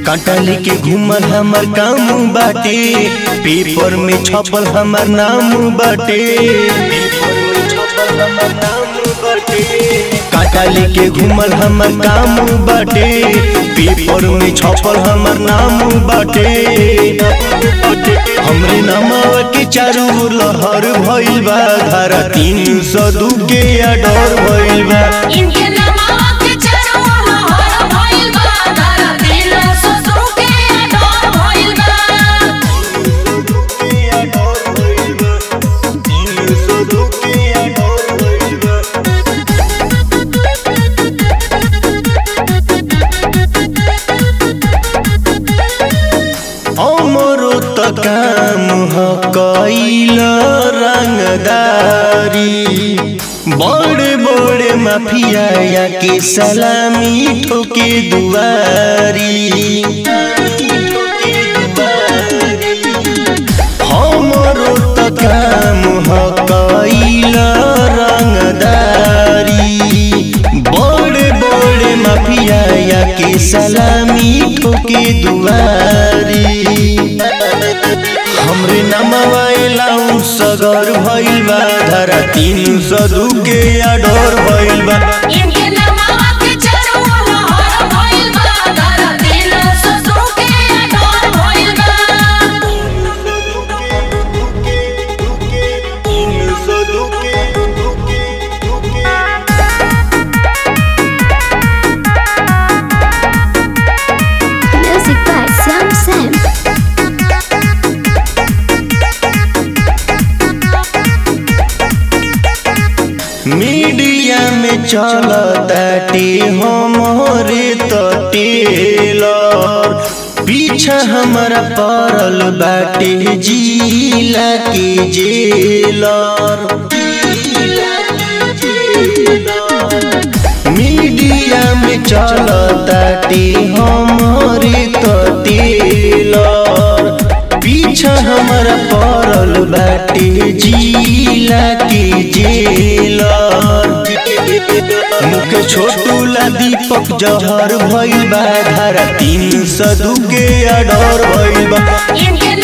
कांटा लेके घूमल हमर काम बाटे पेपर में छपल हमर नाम बाटे पेपर में छपल हमर नाम बाटे कांटा लेके घूमल हमर काम बाटे पेपर में छपल हमर नाम बाटे हमरे नामवा के चारू ओर लहर भइल बा धारा तीन सौ दू के अडर भइल बा इनके नामावा के चारों लहर भइल बा धारा दिल ससुर के डर भइल बा हमरो त काम ह कैल रंगदारी बड़े बड़े माफिया या के सलामी ठोके दुआरी हमरो त काम ह कैल रंगदारी बड़े बड़े माफिया या के सलामी ठोके दुआरी हमरे नमवा एलाउ सगर भइल बा धारा तीन सौ दू के अडर भइल बा इनके नामावा के चारों लहर भइल बा धारा दिल ससुर के डर भइल बा Music by Sam Sam. Media में चलताटे हमरे त टेलर पीछा हमारा पड़ल बाटे जिला के जेलर मीडिया में चलताटे हमरे त टेलर पीछा हमारा पड़ल बाटे जिला के जेलर मुख छोटूला दीपक जहर भइल बा धारा तीन सौ दू के अडर भइल बा इनके